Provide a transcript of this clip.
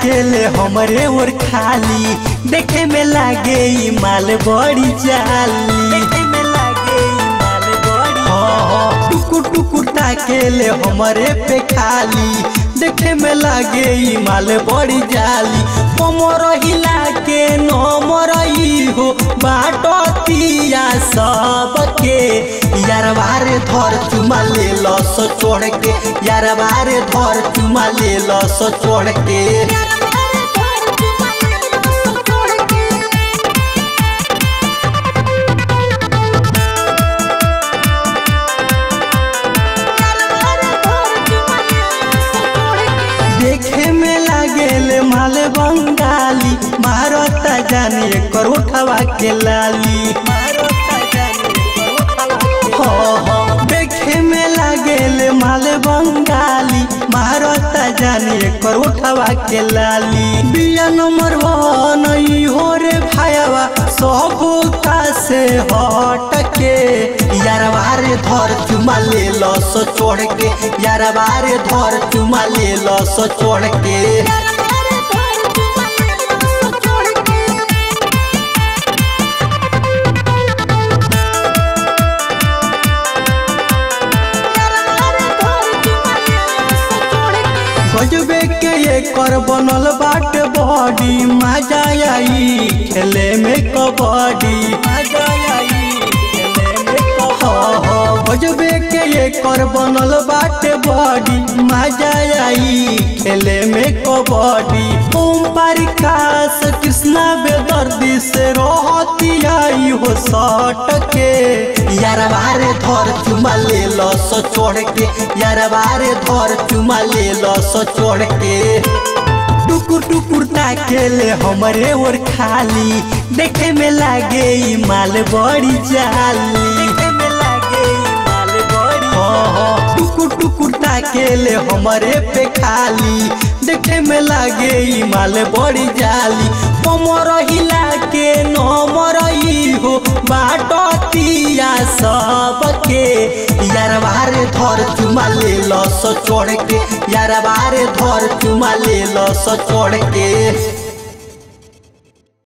ताकेले हमरे ओर खाली देखे में लागे ई माल बड़ी जाली देखे में लागे ई माल बड़ी हाँ हाँ टुकुर टुकुर ताकेले हमरे पे खाली देखे में लागे ई माल बड़ी जाली कमर हिला के नमर हो बाटतिया सबके यार बारे धर चुमा ले लस चढ़ के यार बारे धर चुमा ले लस चढ़ के देखे में लागेले माल बंगाली मारता जाने करोठवा के लाली हो हो देखे में लागेले माल बंगाली मारता जाने करोठवा के लाली बिया नंबर वन ई हो रे भायावा सब का से हट के यार बारे धर चुमा ले लस चढ़ के यार बारे धर चुमा ले लस चढ़ के गजबे के ये कर बनल बाट बॉडी मजा आई खेले में कबड्डी मजा आई खेले में कबड्डी गजबे के ये कर बनल बाट बॉडी मजा आई खेले में कबड्डी ओम परिकाश कृष्णा बेदर्दी से रहती आई हो सट के यार बारे धर चुमा ले लस चढ़ के यार बारे धर चुमा ले लस चढ़ के टुकुर टुकुर ताकेले हमरे ओर खाली देखे में लागे ई माल बड़ी जाली देखे में लागे ई माल बड़ी हाँ हाँ टुकुर टुकुर ताकेले हमरे पे खाली देखे में लागे ई माल बड़ी जाली कमर हिला के नमर हो बाटतिया सबके यार बारे धर चुमा ले लस चढ़ के यार बारे धर चुमा ले लस चढ़ के